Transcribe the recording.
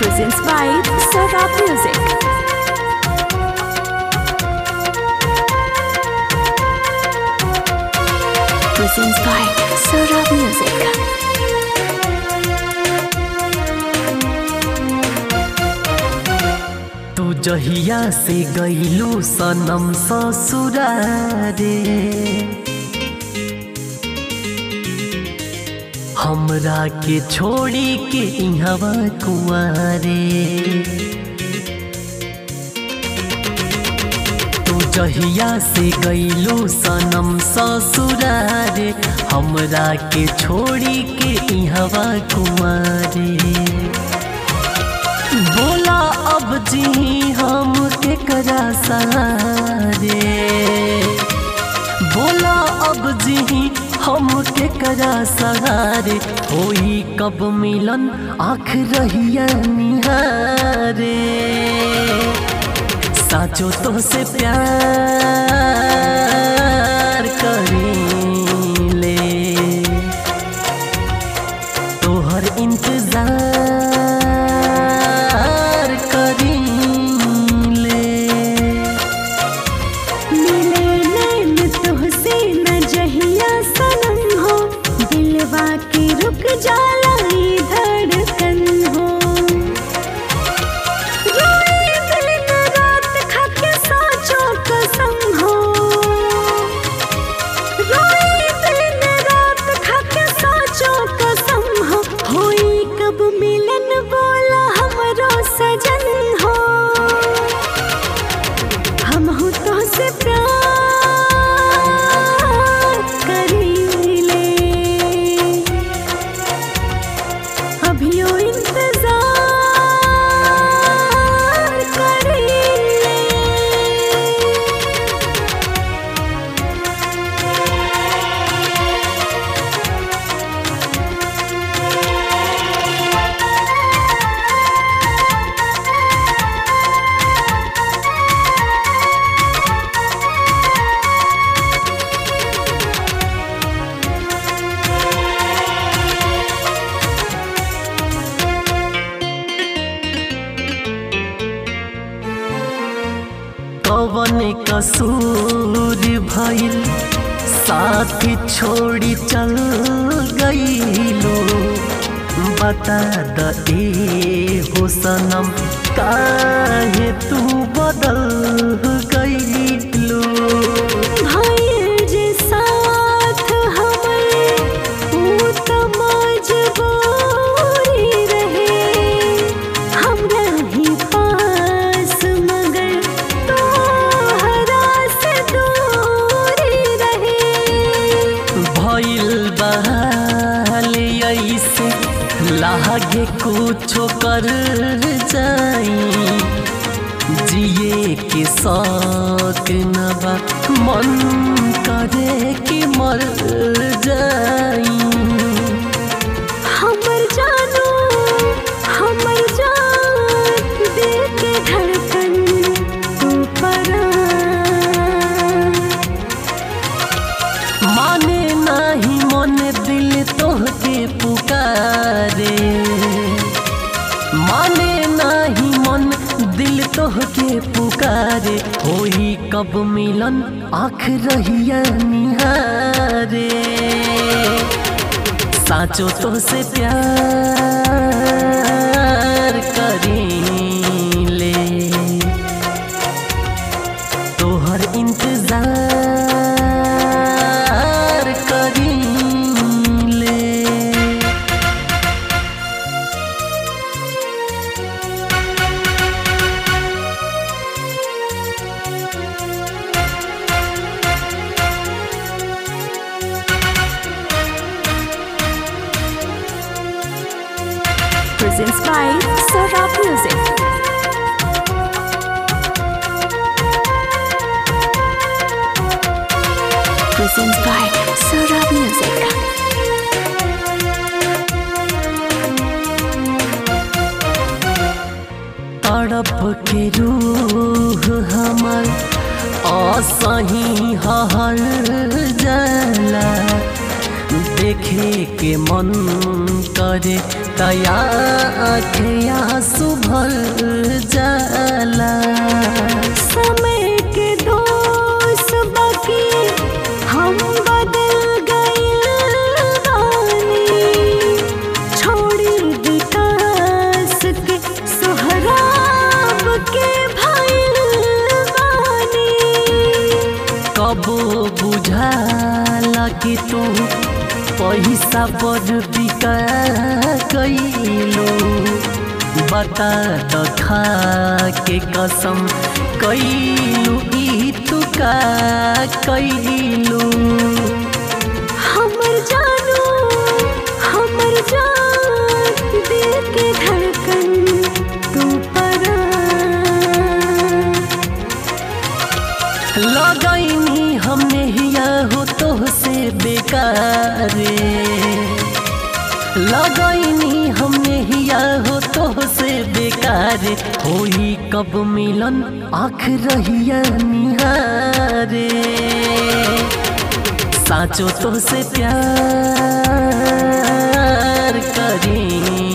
presents by Sarah Music. Presents by Sarah Music. तू जहिया से गईलू सनम ससुरारे हमरा के छोड़ी के इहवा कुआरे तू जहिया से गईलू सनम ससुरारे हमरा के छोड़ी के इहवा कुआरे बोला अब जी हम के करा सहारे बोला अब जी हम के करा सहारे होई कब मिलन आँख रहिया निहारे साचो तो से प्यार करीले तोहर इंतजार करीले मिले नैन तुहसे न जहिया सनम हो दिलवा के रुक जाला ई धड़कन हो रोए दिन रात खाके साचो कसम हो रोए दिन रात खाके साचो कसम हो होई कब मिलन बोला हमरो सजन हो हम हो तो से प्यार करीले अभियो इंतजार करीले कवन कसूर भइल साथ छोड़ी चल गईलो बता द ए हो सनम काहे तू बदल गईलो भाई जे साथ हमरे ऊ त मजबूरी रहे हमरा ही पास मगर तोहरा से दूरी रहे भइल बहाल ऐसे लागे कुछो कर जाई जिए के शौक न बा मन करे कि मर जाई हमर जानू हमर जान दिल के धड़कन तू परा माने नाही मन दिल तोहके पुकारे माने नाही मन दिल तोहके पुकारे होई कब मिलन आँख रहिया निहारे साचो तो से प्यार करीले तोहर इंतजार करीले presents by Sarah Music. Presents by Sarah Music. तड़प के रूह हमर असही हर जाला देखे के मन करे तया आखिया सुभर जाला समय के दोष बाकी हम बदल गइल बानी छोड़ी विकास के सोहराब के भइल बानी कबो बुझाला कि तू पैसा पर बिका कैलो बता त खा के कसम कैलू ई तू का कैलू हमर जानू हमर जान दिल के धड़कन तू परा लगैनी हमने हिया हो तो से बेकारे लगैनी हमने हिया हो तो से बेकारे होई कब मिलन आँख रहिया निहारे साचो तो से प्यार करी